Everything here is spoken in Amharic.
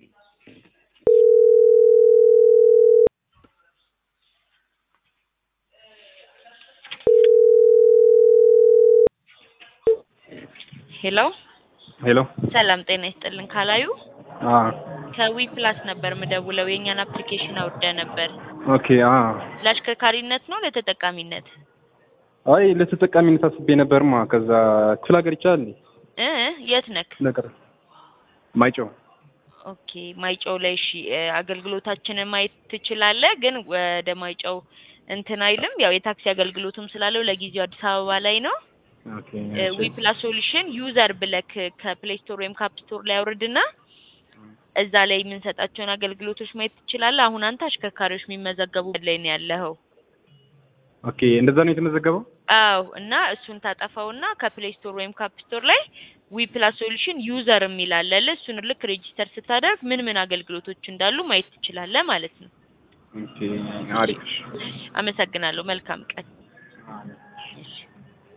ሄሎ ሄሎ ሰላም ጤና ይስጥልን ካላዩ አ ከዊ ፕላስ ነበር ምደውለው የእኛን አፕሊኬሽን አውርደ ነበር ኦኬ አ ለአሽከርካሪነት ነው ለተጠቃሚነት አይ ለተጠቃሚነት አስቤ ነበርማ። ከዛ ክፍለ ሀገር ይቻላል እንዴ? እ የት ነክ ነገር ማይጨው ኦኬ ማይጨው ላይ እሺ እ አገልግሎታችንን ማየት ትችላለህ ግን ወደ ማይጨው እንትን አይልም ያው የታክሲ አገልግሎትም ስላለው ለጊዜው አዲስ አበባ ላይ ነው ኦኬ ዊ ፕላስ ሶሉሽን ዩዘር ብለክ ከፕሌይ ስቶር ወይም ካፕ ስቶር ላይ አውርድና እዛ ላይ የምንሰጣቸውን አገልግሎቶች ማየት ትችላለህ። አሁን አንተ አሽከርካሪዎች የሚመዘገቡበት ላይ ነው ያለኸው። ኦኬ እንደዛ ነው የተመዘገበው። አዎ እና እሱን ታጠፋውና ከፕሌይ ስቶር ወይም ካፕ ስቶር ላይ ዊ ፕላስ ሶሉሽን ዩዘር የሚል አለልህ። እሱን ልክ ሬጂስተር ስታደርግ ምን ምን አገልግሎቶች እንዳሉ ማየት ትችላለህ ማለት ነው። ኦኬ አሪፍ አመሰግናለሁ። መልካም ቀን።